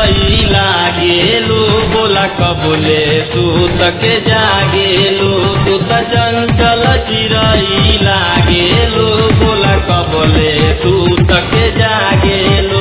चिरई लागेलू बोला कबूले सूत के जागेलू तू त चंचल चिरई लागेलू बोला कबूले सूत के जागेलू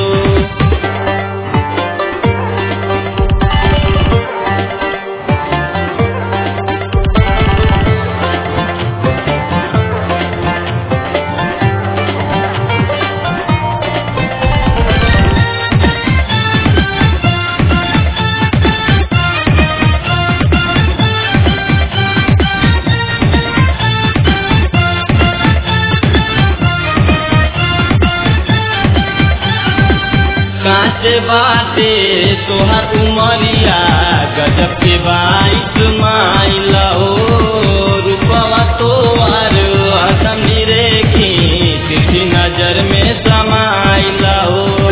कांचे बाटे तोहर उमरिया गजब के बाईस माइल हो रूपवा तोहर हसन रेखी तिथि नजर में समाइल हो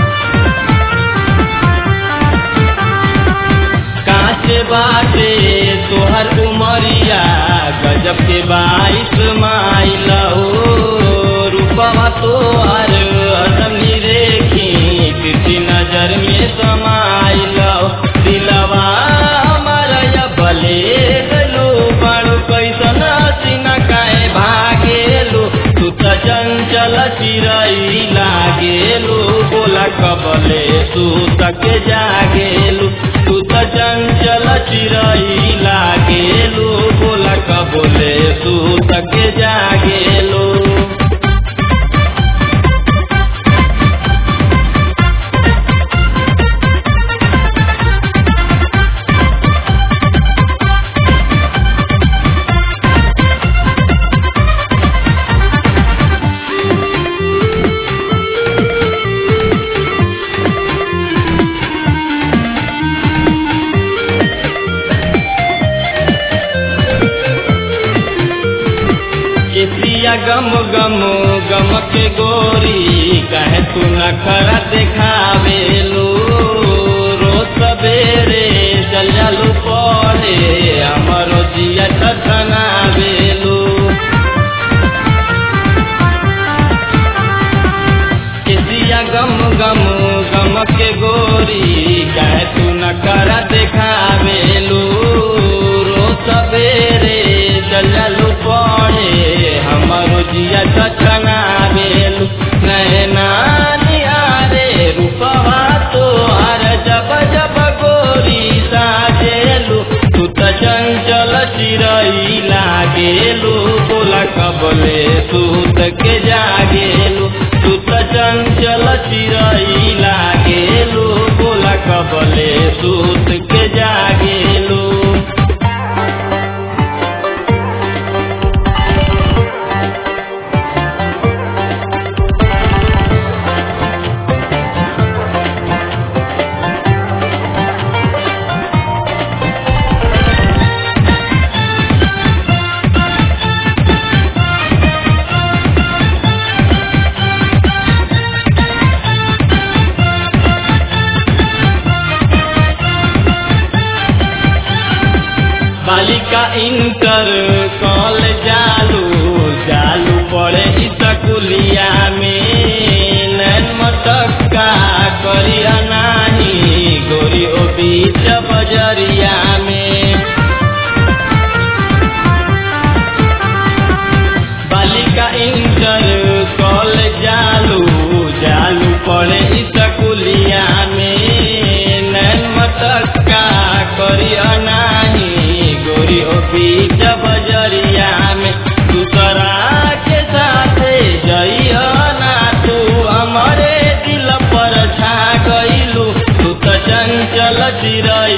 कांचे बाटे तोहर उमरिया गजब के बाईस माइल हो रूपवा तोहर हसन रेखी तिथि नजर में समाइल हो दिलवा हमारा या बले गलू बड़ू कैसन सीना काहे भागेलू तू त चंचल चिरई लागेलू बोला कबले तू तक जागेलू तू त चंचल चिरई लागेलू बोला कबले तू तक जागेलू केसिया गम गम गम के गोरी कहे तू न खरा देखावेलू रोज सवेरे चल जालू पड़े हमारो जिया छनावेलू केसिया गम गम गम के गोरी कहे तू न खरा देखावेलू रोज सवेरे चल जालू पड़े हमारो जिया छछना बेलू नैना निहारे रूपवा तोहर जब जब गोरी साजेलू तू त चंचल चिरई लागेलू बोला कबले तू के जागेलू तू त चंचल चिरई लागेलू बोला कबले सूत के जागेलू बालिका इंटर कॉल जालू जालू पड़े स्कूलिया में नैन मटक्का करिया नाही गोरी ओ बीच बजरिया में बालिका इंटर कॉल जालू जालू पड़े स्कूलिया में नैन मटक्का करिया नाही गोरी ओ बीच बजरिया में दूसरा के साथे जइया ना तू हमारे दिल पर छा गइलू तू त चंचल चिरई